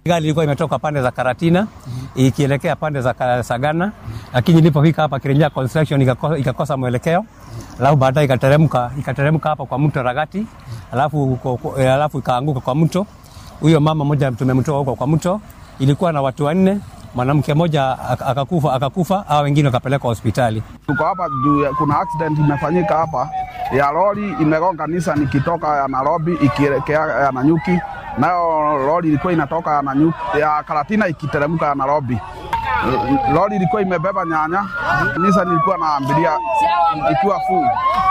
Gari ilikuwa imetoka pande za Karatina ikielekea pande za Ka- Sagana, lakini ilipofika hapa Kirinyaga construction ikakosa, ikakosa mwelekeo, alafu baadaye ikateremka ikateremka hapa kwa mto Ragati, alafu ko- ko- eh, alafu ikaanguka kwa mto. Huyo mama mmoja tumemtoa huko kwa mto, ilikuwa na watu wanne, mwanamke mmoja ak- akakufa, akakufa au wengine wakapelekwa hospitali. Tuko hapa juu ya- kuna accident imefanyika hapa ya lori imegonga Nissan ikitoka ya Nairobi ikielekea ya Nanyuki, nayo lori ilikuwa inatoka ya, Nanyuki, ya Karatina ikiteremka ya Nairobi. L- Lori ilikuwa imebeba nyanya, Nissan ilikuwa na abiria ikiwa full.